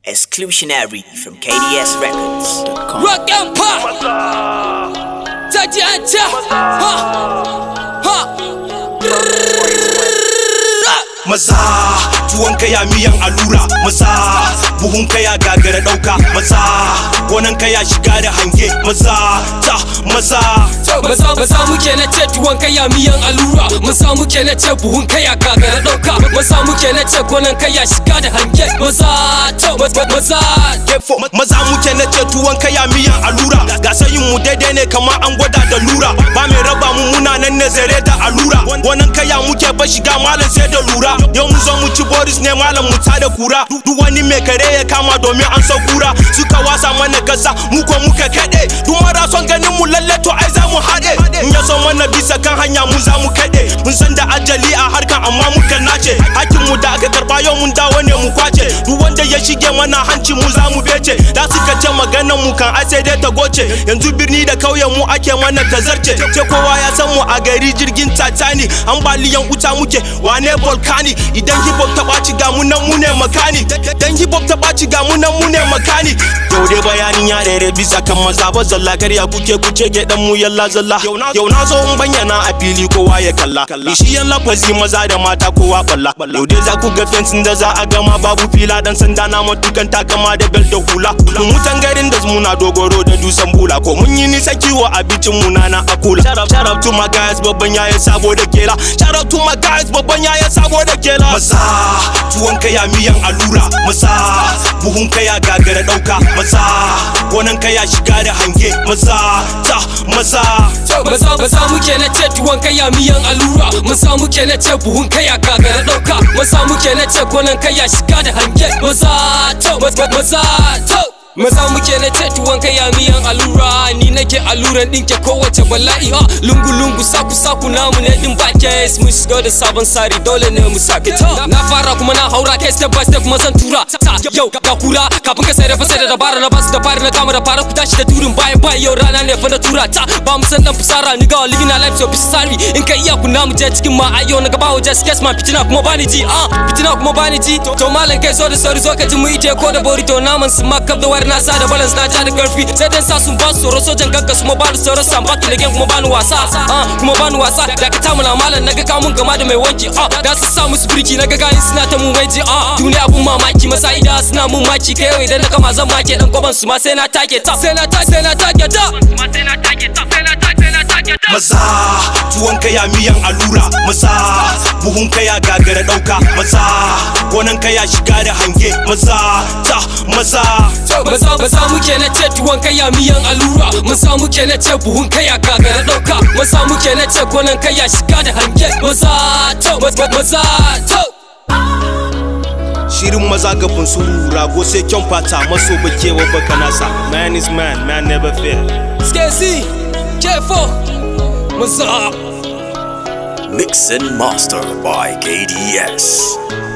Exclusionary from KDS Records. Rock Empire Taji Anta Ha Ha maza tuwon kaya miyan allura maza buhun kaya gagara dauka maza gonan kaya shiga da hange maza ta maza Maza maza muke na ce tuwon kaya miyan allura Maza muke na ce buhun kaya gagara dauka Maza muke na ce gonan kaya shiga da hange Maza to maza maza Defo maza muke na ce tuwon kaya miyan allura ga sayin mu daidai ne kamar an gwada da lura ba mai raba mu muna nan ne zare da allura gonan kaya muke ba shiga malam sai da lura yau mun zo mu ci boris ne malam mu ta da kura duk wani mai kare ya kama domin an san kura suka wasa mana gasa mu ko muka kade duk mara son ganin mu lalle to ai za mu haɗe in ya so mana bisa kan hanya mu za mu kaɗe mun san da ajali a harkan amma muka nace hakkin mu da aka karba yau mun dawo ne mu kwace duk wanda ya shige mana hanci mu za mu bece da suka ce maganar mu kan ai sai dai ta goce yanzu birni da kauyen mu ake mana tazarce ce kowa ya san mu a gari jirgin titanic ambaliyan wuta muke wane volcani idan hip hop ta ɓaci ga mu nan mu ne makani dan hip hop ta ɓaci ga mu nan mu ne makani yau dai bayanin ya rere bisa kan maza ba zalla karya kuke kuce ge dan mu yalla zalla yau na zo in bayyana a fili kowa ya kalla shi yan lafazi maza da mata kowa balla yau dai za ku ga fensin da za a gama babu fila dan sanda na matukan takama da bel da hula mu mutan garin da muna dogoro da dusan bula ko mun yi nisa kiwo abincin mu na na akula shout out to my guys babban yaya sabo da kela shout out to my guys babban yaya sabo da kela maza tuwon kaya miyan allura maza buhun kaya gagara dauka maza gonan kaya shiga da hange maza ta maza Maza maza muke na ce tuwon kaya miyan allura Maza muke na ce buhun kaya gagara dauka Maza muke na ce gonan kaya shiga da hange Maza to maza maza to Maza muke na ce tuwon kaya miyan allura Ni nake alluran ɗinke kowace bala'i ha Lungu lungu saku saku namu ne din ba case Mun shiga da sabon sari dole ne mu sake ta Na fara kuma na haura kai step by step kuma zan tura ta Yau ga kura kafin ka sai da fasai da dabara na basu da fari na kama da fara ku tashi da turin bayan bayan yau rana ne fa na tura ta Ba mu san dan fusara ni ga living a life so bisa sari In ka iya ku namu je cikin ma ayo na gaba wajen skes man fitina kuma bani ji ah fitina kuma bani ji To malam kai so da sauri zo ka ji mu ite ko da bori to naman su ma kaf da wari na sa da balance na ja da karfi sai dan sa sun ba su tsoro sojan gagga su ma ba da tsoro san batu legen kuma bani wasa ah kuma bani wasa da ka tamu na malam naga kamun gama da mai wanki ah da su sa musu birki naga gayin suna ta mun waje ah duniya abun mamaki masa ida suna mun maki kai yau idan na kama zan make dan kwaban su ma sai na take ta sai na take sai na take ta sai na take ta sai na take sai na take ta maza tuwon kaya miyan allura maza buhun kaya gagara dauka maza gonan kaya shiga da hange maza ta maza Maza maza muke na ce tuwon kaya miyan allura Maza muke na ce buhun kaya gagara dauka Maza muke na ce gonan kaya shiga da hange Maza to maza maza to shirin maza ga funsuru rago sai kyan fata maso bakewa baka nasa man is man man never fail Skesi K4 Maza Mix and master by KDS.